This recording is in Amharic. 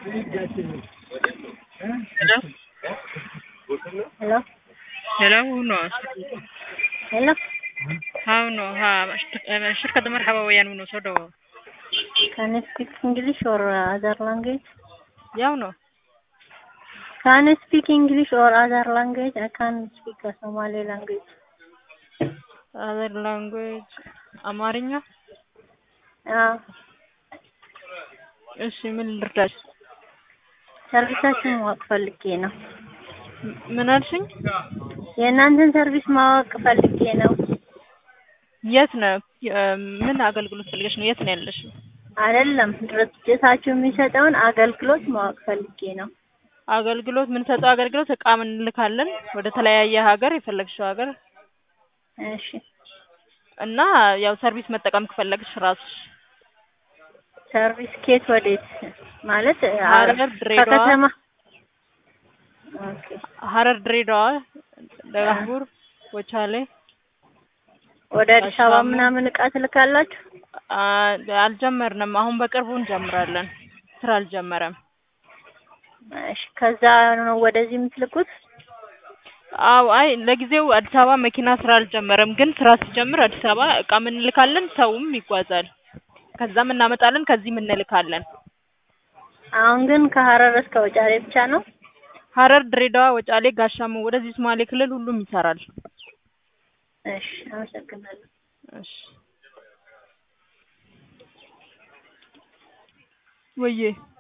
Hello? Hello, no. Hello? How no, ha, shirk- shirkadda marxaba weeyaan inuu soo dhawo. Can you speak English or uh, other language? Yaw no. Can you speak English or other language? I can speak a Somali language. Other language አማርኛ። አዎ እሺ ምን ልርዳሽ? ሰርቪሳችሁን ማወቅ ፈልጌ ነው። ም- ምን አልሽኝ? የእናንተን ሰርቪስ ማወቅ ፈልጌ ነው። የት ነው? የ- ምን አገልግሎት ፈልገሽ ነው? የት ነው ያለሽው? አይደለም ድርጅታችሁ የሚሰጠውን አገልግሎት ማወቅ ፈልጌ ነው። አገልግሎት የምንሰጠው አገልግሎት እቃ እንልካለን ወደ ተለያየ ሀገር የፈለግሽው ሀገር እሺ እና ያው ሰርቪስ መጠቀም ከፈለግሽ ራስሽ ሰርቪስ ኬት ወዴት ማለት አ- ሀረር፣ ድሬዳዋ። ከከተማ ኦኬ ሀረር፣ ድሬዳዋ፣ ደጋቡር፣ ወቻሌ ወደ አዲስ አበባ አሻሞ። ምናምን እቃ ትልካላችሁ? አ- አልጀመርንም። አሁን በቅርቡ እንጀምራለን። ስራ አልጀመረም። እሺ ከዛ ነው ወደዚህ የምትልኩት? አው አይ ለጊዜው አዲስ አበባ መኪና ስራ አልጀመረም፣ ግን ስራ ሲጀምር አዲስ አበባ እቃም እንልካለን፣ ሰውም ይጓዛል። ከዛም እናመጣለን፣ ከዚህም እንልካለን። አሁን ግን ከሀረር እስከ ወጫሌ ብቻ ነው? ሀረር፣ ድሬዳዋ፣ ወጫሌ፣ ጋሻሞ ወደዚህ ሶማሌ ክልል ሁሉም ይሰራል። እሺ አመሰግናለሁ። እሺ ወዬ